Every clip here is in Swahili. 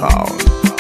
Town.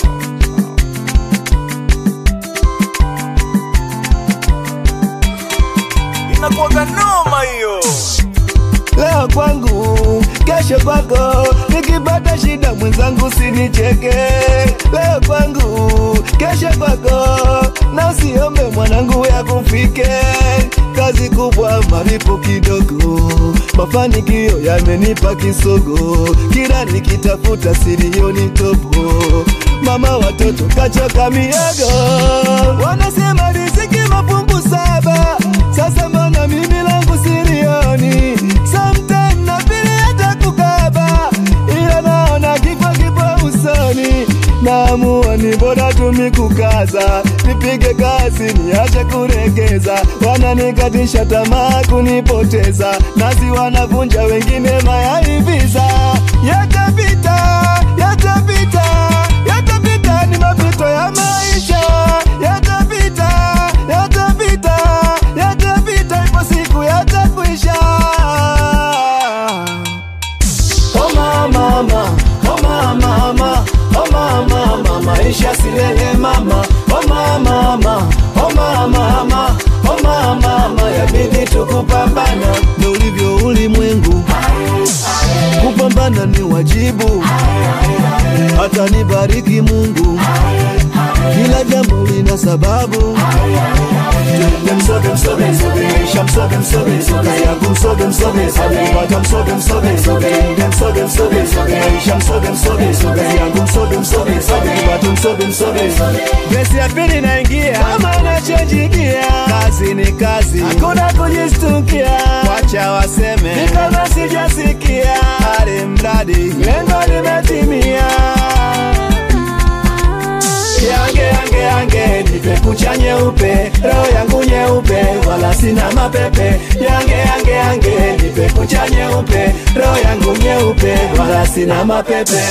Inakuwaga noma hiyo. leo kwangu, kesho kwako. Nikipata shida mwenzangu sinicheke. Leo kwangu, kesho kwako, na usiombe mwanangu ya kufike. Kazi kubwa, malipo kidogo, mafanikio yamenipa kisogo. Kila nikitafuta silioni topo, mama watoto kachoka miogo. Wanasema riziki mafungu saba, sasa mbona mimi langu silioni? Sometime na vile hata kukaba, ila naona kifo kipo usoni. Naamua ni bora tumi kukaza, nipige kazi niache kuregeza. Wananikatisha tamaa kunipoteza, nasi wanavunja wengine mayai visa. Yatapita, yatapita, yatapita, ni mapito ya maisha. Yatapita, yatapita, yatapita, ipo siku yatakwisha. Oh mama, mama, oh mama, mama, oh mama, mama, maisha silele mama. Oh mama, mama, oh mama, mama, oh mama, mama, yabidi tukupambana. Ndo ulivyo ulimwengu, kupambana ni wajibu. Hata nibariki Mungu, kila jambo lina sababu. Msoge msoge msoge, isha msoge msoge msoge, yangu msoge msoge msoge, pata msoge msoge msoge, nde msoge msoge msoge, isha msoge msoge msoge, yangu msoge msoge msoge, pata msoge msoge msoge. Vesi ya pili naingia, kama nachojigia, kazi ni kazi, hakuna kujistukia, wacha waseme, ni kama sijasikia, hali mradi lengo limetimia yange yange yange nipe kucha nyeupe roho yangu nyeupe wala sina mapepe yange yange yange nipe kucha nyeupe roho yangu nyeupe wala sina mapepe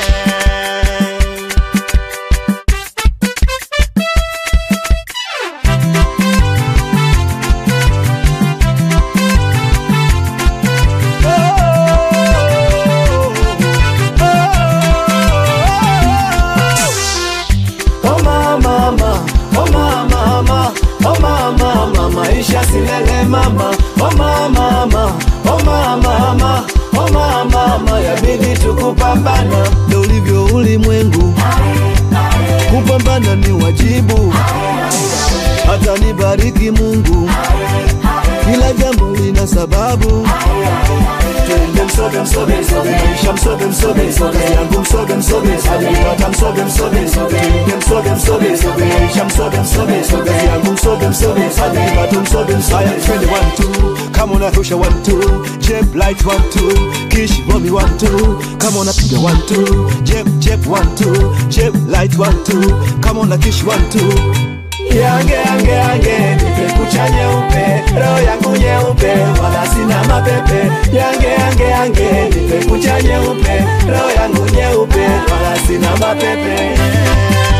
Oh mama, mama, oh mama, mama, oh mama, mama, maisha silele mama. Oh mama, mama, oh mama, mama, oh mama, mama, yabidi tukupambana. Ndo ulivyo ulimwengu, kupambana ni wajibu. Hata nibariki Mungu, kila jambo lina sababu. Twende msoge msoge msoge, isha msoge msoge msoge, yangu msoge msoge msoge, pata msoge msoge msoge, twende msoge msoge msoge, isha msoge msoge msoge, yangu msoge msoge msoge, pata msoge msoge. Haya twende one two, kama unarusha one two, jeb light one two, kish bomi one two, kama unapiga one two, jeb jeb one two, jeb light one two, kama una kish one two. Yange yange yange nipe kucha nyeupe roho yangu nyeupe wala sina mapepe yange yange yange nipe kucha nyeupe roho yangu nyeupe wala sina mapepe